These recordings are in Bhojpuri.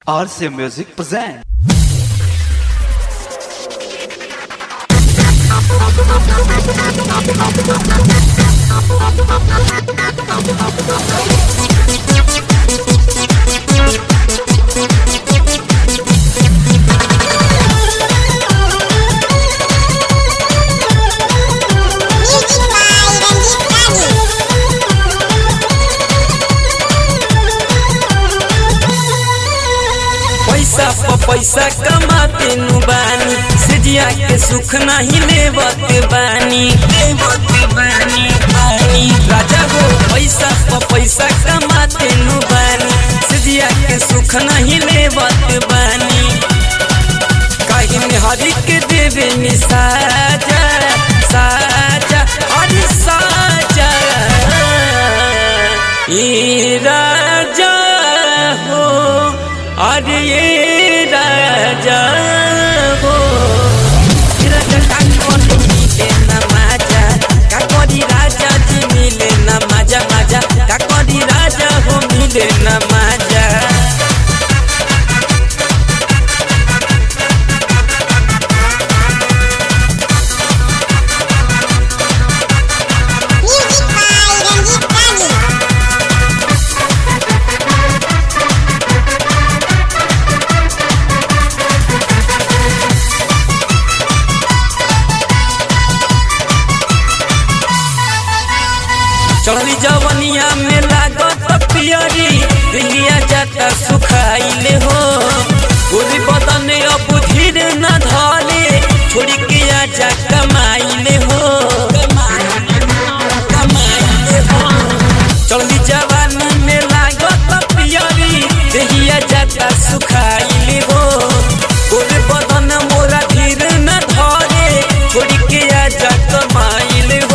RC Music present. Music by Ranjit Rani. पैसा प पैसा कमाते नु बानी सिजिया के सुख नहीं लेवत बानी लेवत बानी बानी राजा हो पैसा प पैसा कमाते नु बानी सिजिया के सुख नहीं लेवत बानी कहीं हरि के देवे नि साजा साजा हरि साजा ई राजा हो अरे ये राजा हो राजा काकोरी मिले ना माजा काकोरी राजा जी मिले ना माजा माजा काकोरी राजा हो मिले ना माजा Music by Ranjit Rani. चढ़ली जवनिया में लागत पियरी दिलिया जाता सुखाइले हो पूरी बदन अब धीर न धले छोड़ी के आजा कमाइले हो कमाइले हो चढ़ली जवानी में लागत पियरी दिलिया जाता सुखाइले हो पूरी बदन मोरा धीर न धले छोड़ी के आजा कमाइले हो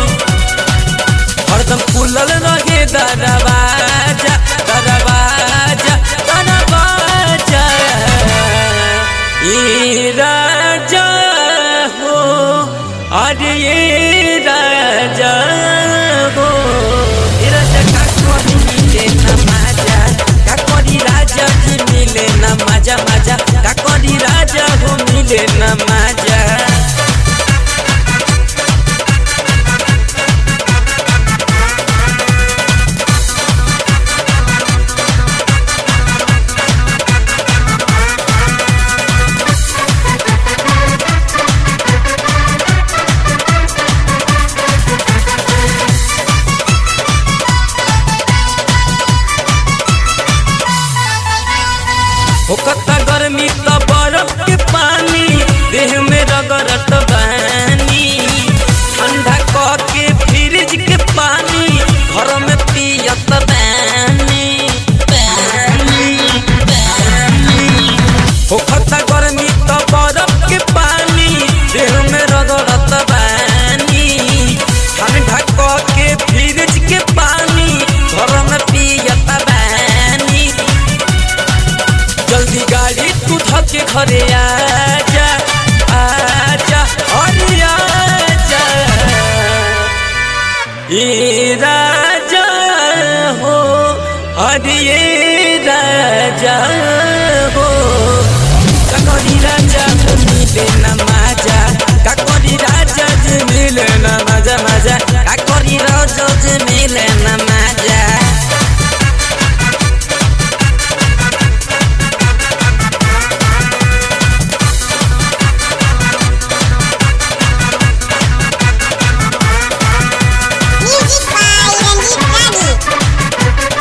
हरदम खुलल रहे दरवाजा दरवाजा दरवाजा ये राजा हो अरे ये राजा हो ये राजा का कोरी मिले न माजा का कोरी राजा जी मिले न माजा माजा का कोरी राजा हो मिले न माजा होकता गर्मी त बरफ के पानी देह में रगड़त बानी ठंडा क के फ्रिज के पानी घर में पियत बानी बानी बानी होकता गर्मी त बरफ के पानी देह में रगड़त बानी ठंडा क के फ्रिज के पानी घर में पियत बानी जल्दी गाड़ी तू धके घरे आजा आजा अरे आजा ये राजा हो अरे ये राजा हो काकोरी राजा को मिले न माजा काकोरी राजा जी मिले न माजा माजा काकोरी राजा जी मिले न माजा Music by Ranjit Rani.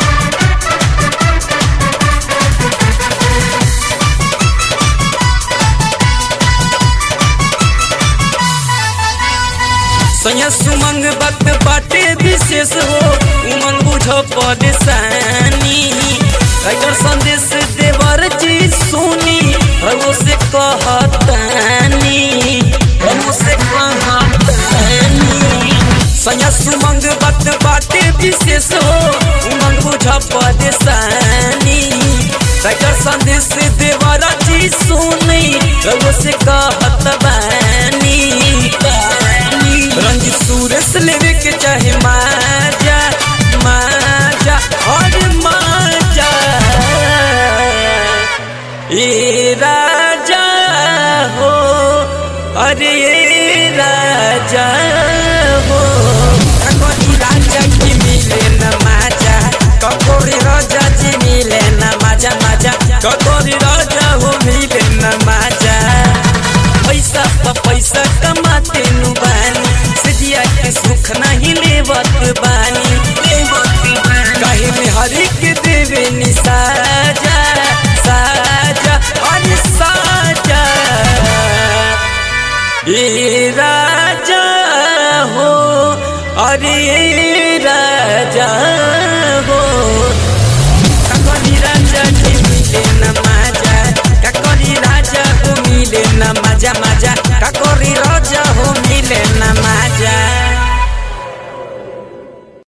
सैया सुमंग वक्त बाटे विशेष हो उमंग बुझो परेशानी अगर संदेश देवर जी सुनी रघु से कहतानी रघु से कहतानी सैया सुमंग वक्त बाटे विशेष हो उमंग बुझो परेशानी अगर संदेश देवर जी सुनी रघु से कहतबानी रंजित सूरज लेवे के चाहे माजा माजा और माजा ए राजा हो अरे राजा हो ककोरी राजा की मिले न माजा ककोरी राजा जी मिले न माजा माजा ककोरी राजा हो मिले न माजा पैसा प पैसा कमाते नु बानी सिजिया के सुख नहीं लेवत बानी लेवत बानी कहे में हरि के देवे नि साजा साजा अरे साजा ए राजा हो अरे राजा